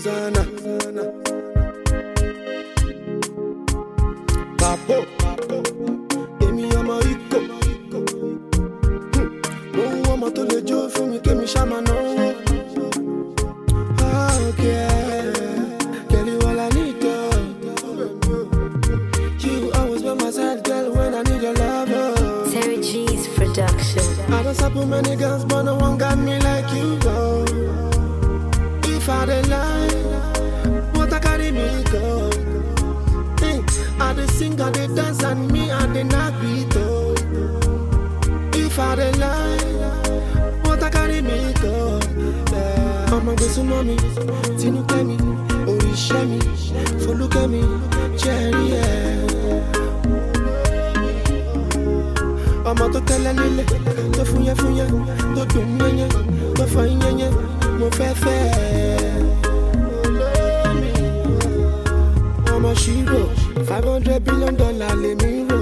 Susanna. Papo, èmi ọmọ ikọ̀. Mo ń wọ́n ọmọ tó lè jó fún mi kémi ṣá máa náwó. Ah, okay. Girl, you all I need, girl. You always by my side, girl, when I need your love. oh. Terry G's production. I don't stop with many girls, but no one got me like you, go. If I dey lie, what I carry me go? Hey, I dey sing, I dey dance, and me I dey not beat oh. If I dey lie, what I carry me go? Yeah. Ọmọ gbèsè mọ́ mi, tinú kẹ́ mi, òrìṣẹ́ mi, folúkẹ́ mi, jẹ́rìí ẹ̀. ọmọ tó tẹ́lẹ̀ nílẹ̀ tó fúnyẹ́ fúnyẹ́ tó dùn yẹ́nyẹ́ tó fọ yẹ́nyẹ́ mo fẹ́ fẹ́ ẹ. olómi ọmọ ṣírò five hundred billion dollar lèmi rò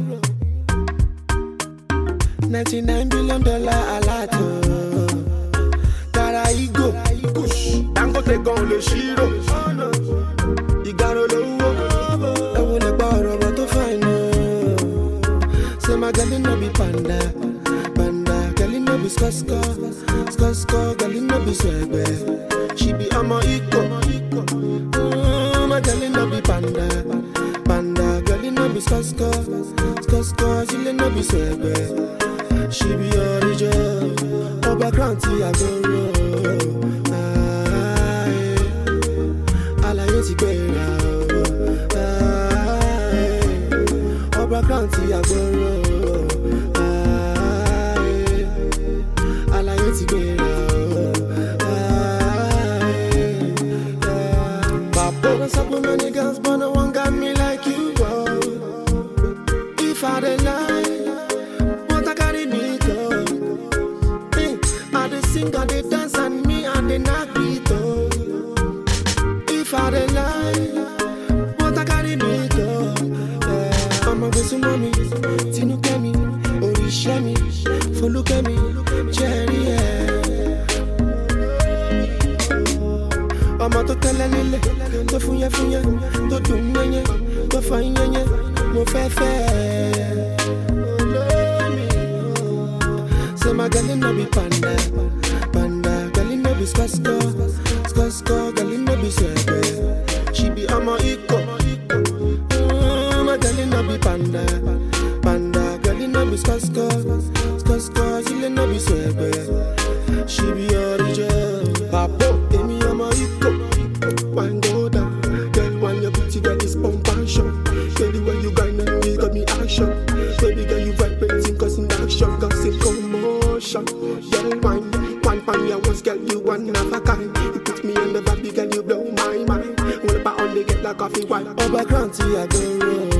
ninety nine billion dollar aláàtò tara igo dangote gan lè ṣírò ìgbàro lówó ẹ wo lè pa ọ̀rọ̀ ọ̀rọ̀ tó fà iná. Say my girl no be panda, panda. Girl no be skosko, skosko. Girl no be swagwe. She be amo iko. Mm, my girl no be panda, panda. Girl no be skosko, skosko. She no be swagwe. She be original. Oba kranti agoro. Ah, yeah. Alaye ti gbéra o. Ah, yeah. Ọba kranti agboro. Aye. Alaye ti gbéra o. Aye. Papa don stop with many girls, but no one got me like you. Oh. If I dey lie, what I carry me go? Hey, I dey sing, I dey dance, and me I dey knock beat. Oh. If I dey lie, what I carry me go? Yeah. Ọmọ gbèsè mọ́ mi, tinú kẹ́ mi, òrìṣẹ́ mi, folúkẹ́ mi, jẹ́rí ẹ̀. Ọmọ tó tẹ́lẹ̀ nílẹ̀, tó fúnyẹ́ fúnyẹ́, tó dùn yẹ́nyẹ́, tó fọ yẹ́nyẹ́, mo fẹ́ fẹ́ ẹ. Olómi, Say my girl no be panda, panda. Girl no be skosko, skosko. Girl no be swagwe. She be amo iko. Mm, my girl no be panda, panda. Girl no be skosko, skosko. She no be swagwe. She be original. Papo, emi amo iko. Wine go down, girl. When your booty girl is pump and shot. Girl, the way you grind and you got me action. Baby girl, you vibrating, causing action, causing commotion. Girl, wine, wine pan your once, girl, you one of a kind. You put me on the vibe, girl, you blow my mind. When I only get like coffee wine. Over Granty, I go roll.